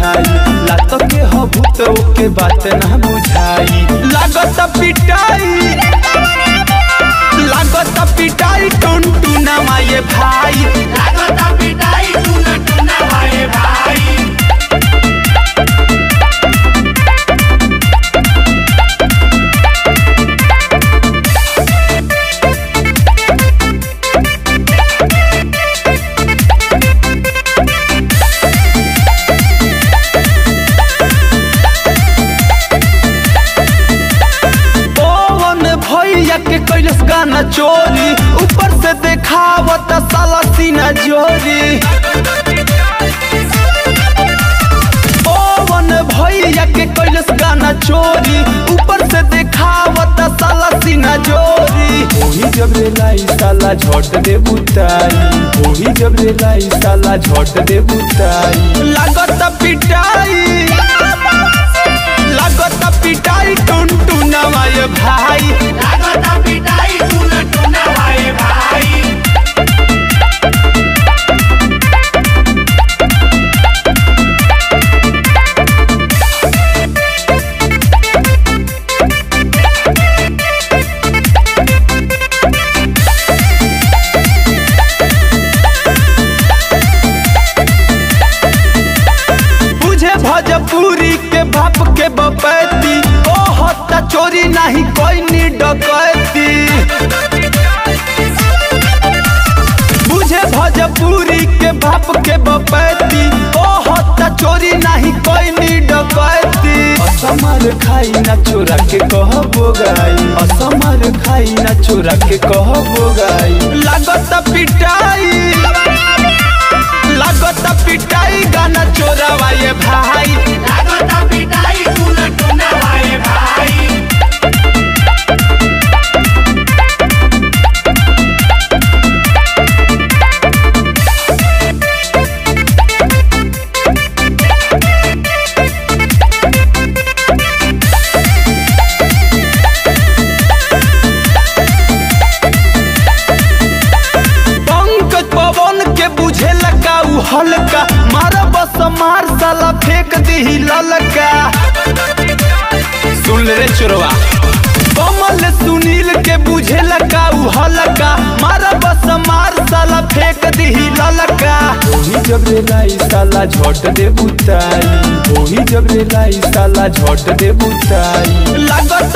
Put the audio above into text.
बुझाई लात के हो भूत के बात ना बुझाई लागत पिटाई लागत पिटाई टुन टुना माये भाई लागता पिटाई टूना टूना भाई भाई पवन भैया के कैलस गाना चोरी ऊपर से देखावत साला सीना जोरी पवन भैया के कैलस गाना चोरी ऊपर से देखावत साला सीना जोरी ओही जब रे लाई साला झट दे बुताई ओही जब रे लाई साला झट दे बुताई लागत पिटाई लागत पिटाई टुन टुनवा ये भाई लागता पिटाई टूना टूना भाई भाई बुझे भजपुरी के बाप के बपैती ओ हत्ता चोरी नहीं कोई नी डकैती बुझे भजपुरी के बाप के बपैती ओ हत्ता चोरी नहीं कोई नी डकैती असमर खाई ना चोरा के कह बोगाई असमर खाई ना चोरा के कह बोगाई लागत पिटाई लागत पिटाई गाना चोरावा ये भाई लागता पिटाई टूना टूना भाई भाई पंकज पवन के बुझे लगा उ हल्का मार बस मार साला फेंक दी ललका सुन ले रे चोरवा कमल सुनील के बुझे लगा उ हल्का मार बस मार साला फेंक दी ललका ओही जब रे लाई साला झट दे बुताई ओही जब रे लाई साला झट दे बुताई लागत